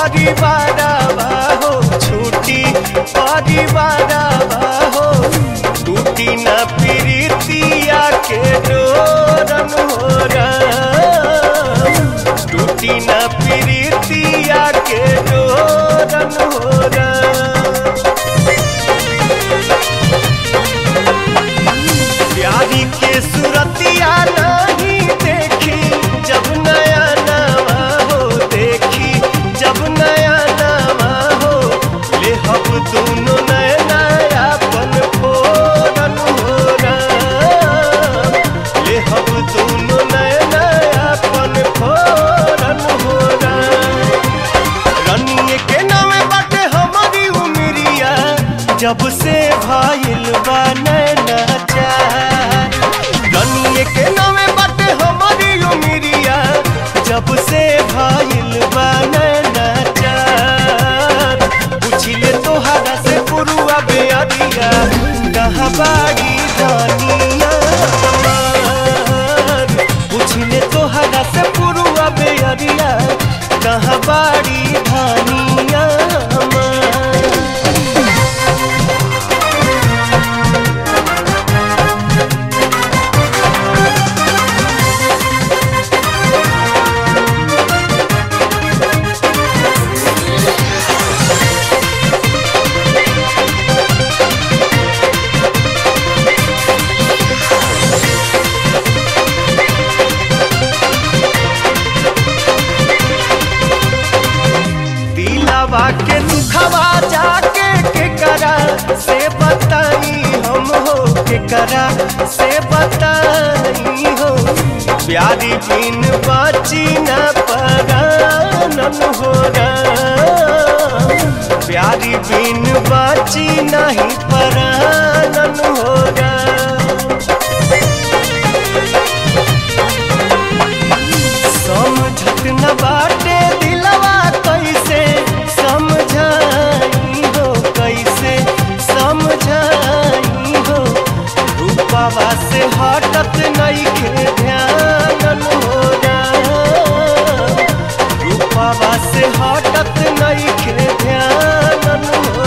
परिवार हो छुट्टी परिवार हो टूटी न प्रीतिया के डोरन हो टूटी न प्रीतिया के डोरन हो प्यारी के सूरतिया नहीं देखी जब नया नवा हो देखी जब नया नवा हो ले हम दोनों नया नया पन फोरन हो ले हम दोनों नया नया पन फोरन हो रनिए के नामे बाटे हमारी उमरिया जब से भाईल बा नैना चार रनिए के नामे बाटे हमारी उमरिया जब से भाईल बा नैना चार पूछिले तोहरा से पुरुआ बेअरिया कहाँ बाड़ी दानिया हमार पूछिले तोहरा से पुरुआ बेअरिया कहाँ बाड़ी धानिया हमार दिलावा के दुखवा जाके के करा से बताई हम हो के करा से बताई हो प्यारी बिन बाची न परानन हो प्यारी बिन बाची नहीं परानन हो समझत न बाटे दिलवा कैसे समझाई हो कैसे समझाई हो रूपावा से हटत नहीं के ध्यान हो रूपावा से हटत नहीं के ध्यान हो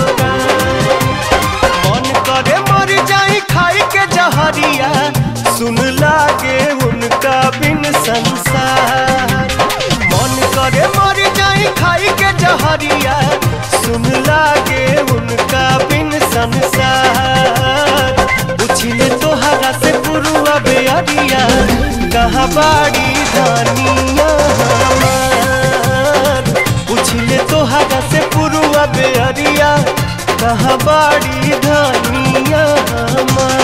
मन करे मर जाई खाई के जहरिया सुन लागे उनका बिन संसार मन करे मर जाई खाई के जहरिया सुन लागे उनका बिन संसार पूछिले तोहरा से पुरुआ बेअरिया कहाँ बाड़ी धानिया हमार पूछिले तोहरा से पुरुआ बेअरिया कहाँ बाड़ी धानिया हमार